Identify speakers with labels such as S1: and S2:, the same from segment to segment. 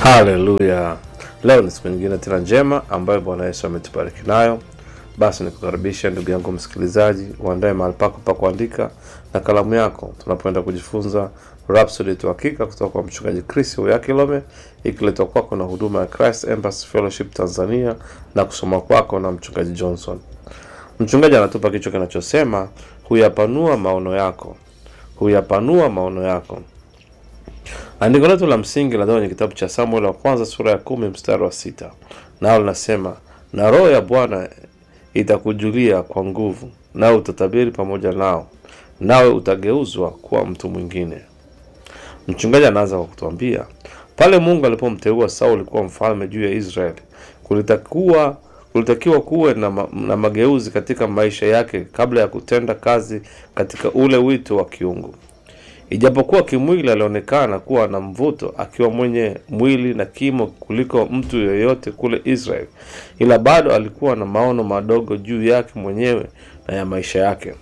S1: Haleluya! Leo ni siku nyingine tena njema ambayo Bwana Yesu ametubariki nayo. Basi nikukaribisha ndugu yangu msikilizaji, uandae mahali pako pa kuandika na kalamu yako, tunapoenda kujifunza Rhapsody tu hakika kutoka kwa mchungaji Chris Uyakilome, ikiletwa kwako na huduma ya Christ Embassy Fellowship Tanzania na kusoma kwako na mchungaji Johnson. Mchungaji anatupa kichwa kinachosema huyapanua maono yako, huyapanua maono yako. Andiko letu la msingi linatoka kwenye kitabu cha Samuel wa kwanza sura ya kumi mstari wa sita nao linasema, na roho ya Bwana itakujulia kwa nguvu, nawe utatabiri pamoja nao, nawe utageuzwa kuwa mtu mwingine. Mchungaji anaanza kwa kutuambia pale Mungu alipomteua Sauli kuwa mfalme juu ya Israeli, kulitakuwa kulitakiwa kuwe na, ma, na mageuzi katika maisha yake kabla ya kutenda kazi katika ule wito wa kiungu. Ijapokuwa kimwili alionekana kuwa na mvuto, akiwa mwenye mwili na kimo kuliko mtu yoyote kule Israeli, ila bado alikuwa na maono madogo juu yake mwenyewe na ya maisha yake.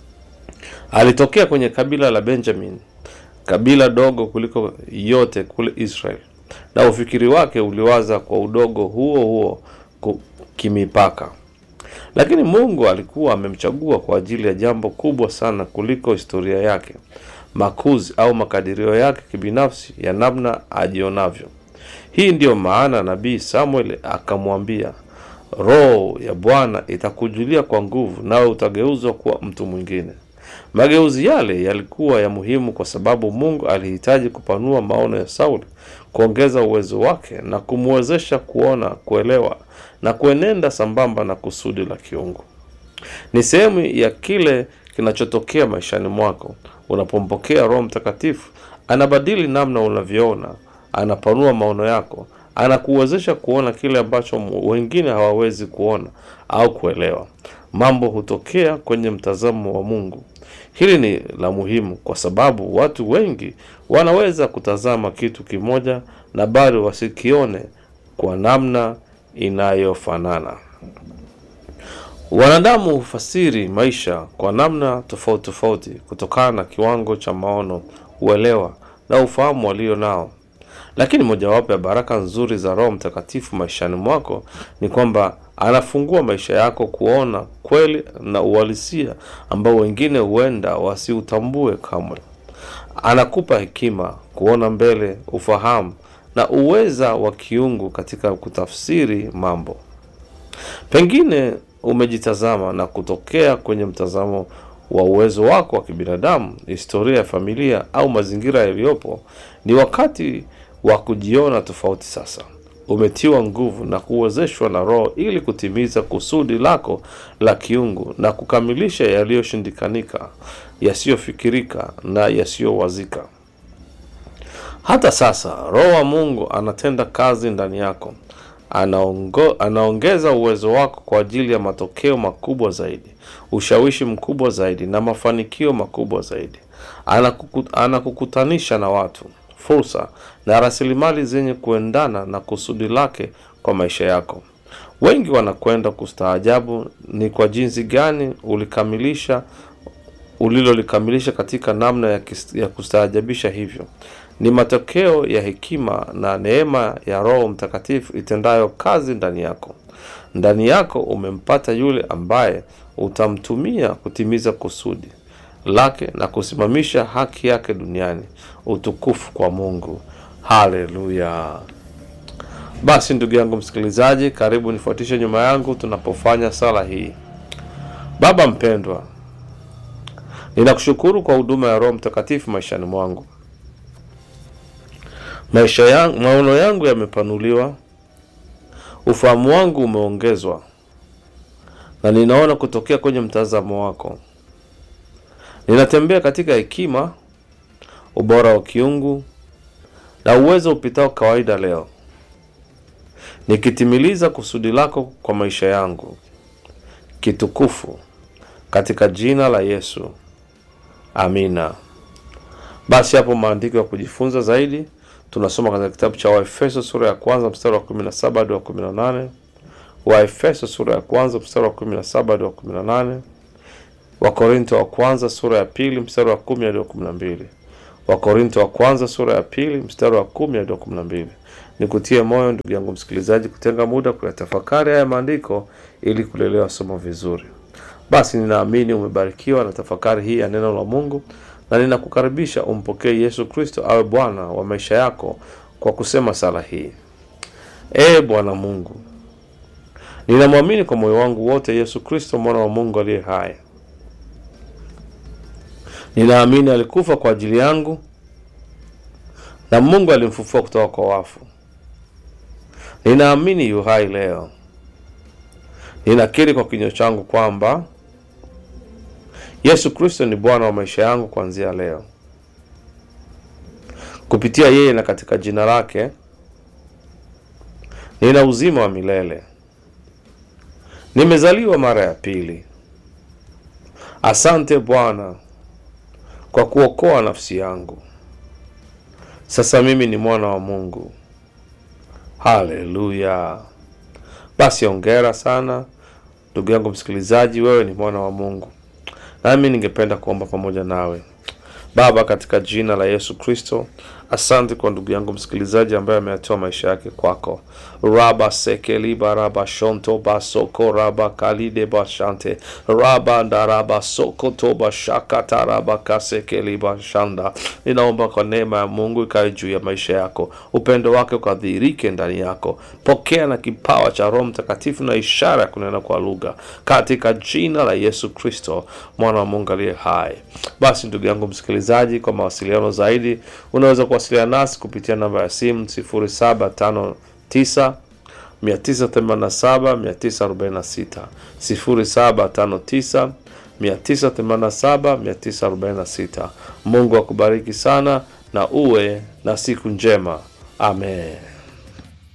S1: Alitokea kwenye kabila la Benjamin, kabila dogo kuliko yote kule Israeli, na ufikiri wake uliwaza kwa udogo huo huo kimipaka. Lakini Mungu alikuwa amemchagua kwa ajili ya jambo kubwa sana kuliko historia yake makuzi au makadirio yake kibinafsi ya namna ajionavyo. Hii ndiyo maana nabii Samuel akamwambia, roho ya Bwana itakujulia kwa nguvu, nawe utageuzwa kuwa mtu mwingine. Mageuzi yale yalikuwa ya muhimu kwa sababu Mungu alihitaji kupanua maono ya Sauli, kuongeza uwezo wake na kumwezesha kuona, kuelewa na kuenenda sambamba na kusudi la kiungu. Ni sehemu ya kile kinachotokea maishani mwako unapompokea Roho Mtakatifu. Anabadili namna unavyoona, anapanua maono yako, anakuwezesha kuona kile ambacho wengine hawawezi kuona au kuelewa. Mambo hutokea kwenye mtazamo wa Mungu. Hili ni la muhimu kwa sababu watu wengi wanaweza kutazama kitu kimoja na bado wasikione kwa namna inayofanana. Wanadamu hufasiri maisha kwa namna tofauti tofauti kutokana na kiwango cha maono, uelewa na ufahamu walio nao. Lakini mojawapo ya baraka nzuri za Roho Mtakatifu maishani mwako ni kwamba anafungua maisha yako kuona kweli na uhalisia ambao wengine huenda wasiutambue kamwe. Anakupa hekima, kuona mbele, ufahamu na uweza wa kiungu katika kutafsiri mambo. Pengine umejitazama na kutokea kwenye mtazamo wa uwezo wako wa kibinadamu, historia ya familia au mazingira yaliyopo. Ni wakati wa kujiona tofauti sasa. Umetiwa nguvu na kuwezeshwa na Roho ili kutimiza kusudi lako la kiungu na kukamilisha yaliyoshindikanika, yasiyofikirika na yasiyowazika. Hata sasa Roho wa Mungu anatenda kazi ndani yako. Anaongo, anaongeza uwezo wako kwa ajili ya matokeo makubwa zaidi, ushawishi mkubwa zaidi na mafanikio makubwa zaidi. Anakuku, anakukutanisha na watu, fursa na rasilimali zenye kuendana na kusudi lake kwa maisha yako. Wengi wanakwenda kustaajabu ni kwa jinsi gani ulikamilisha ulilolikamilisha katika namna ya, kis, ya kustaajabisha hivyo ni matokeo ya hekima na neema ya Roho Mtakatifu itendayo kazi ndani yako. Ndani yako umempata yule ambaye utamtumia kutimiza kusudi lake na kusimamisha haki yake duniani. Utukufu kwa Mungu. Haleluya! Basi ndugu yangu msikilizaji, karibu nifuatishe nyuma yangu tunapofanya sala hii. Baba mpendwa, ninakushukuru kwa huduma ya Roho Mtakatifu maishani mwangu. Maisha yangu, maono yangu yamepanuliwa, ufahamu wangu umeongezwa, na ninaona kutokea kwenye mtazamo wako. Ninatembea katika hekima, ubora wa kiungu na uwezo upitao kawaida leo, nikitimiliza kusudi lako kwa maisha yangu kitukufu, katika jina la Yesu, amina. Basi hapo maandiko ya kujifunza zaidi tunasoma katika kitabu cha Waefeso sura ya kwanza mstari wa 17 hadi wa 18. Waefeso sura ya kwanza mstari wa 17 hadi wa 18. Wakorinto wa kwanza sura ya pili mstari wa 10 hadi wa 12. Wakorinto wa kwanza sura ya pili mstari wa kumi hadi wa kumi na mbili. Nikutie moyo ndugu yangu msikilizaji, kutenga muda kuyatafakari haya maandiko ili kulelewa somo vizuri. Basi ninaamini umebarikiwa na tafakari hii ya neno la Mungu, na ninakukaribisha umpokee Yesu Kristo awe Bwana wa maisha yako kwa kusema sala hii: Ee Bwana Mungu, ninamwamini kwa moyo wangu wote Yesu Kristo mwana wa Mungu aliye hai. Ninaamini alikufa kwa ajili yangu na Mungu alimfufua kutoka kwa wafu. Ninaamini yu hai leo. Ninakiri kwa kinywa changu kwamba Yesu Kristo ni Bwana wa maisha yangu kuanzia leo. Kupitia yeye na katika jina lake nina uzima wa milele. Nimezaliwa mara ya pili. Asante Bwana kwa kuokoa nafsi yangu. Sasa mimi ni mwana wa Mungu. Haleluya! Basi ongera sana ndugu yangu msikilizaji, wewe ni mwana wa Mungu, nami ningependa kuomba pamoja nawe. Baba, katika jina la Yesu Kristo, asante kwa ndugu yangu msikilizaji ambaye ameyatoa maisha yake kwako. raba sekeliba raba shonto basoko raba kalide bashante raba ndaraba soko toba shakata raba kasekeliba shanda. Ninaomba kwa neema ya Mungu ikawe juu ya maisha yako, upendo wake ukadhihirike ndani yako. Pokea na kipawa cha Roho Mtakatifu na ishara ya kunena kwa lugha katika jina la Yesu Kristo, mwana wa Mungu aliye hai. Basi ndugu yangu msikilizaji, kwa mawasiliano zaidi unaweza kuwasiliana nasi kupitia namba ya simu 0759 987 946 0759 987 946. Mungu akubariki sana na uwe na siku njema. Amen.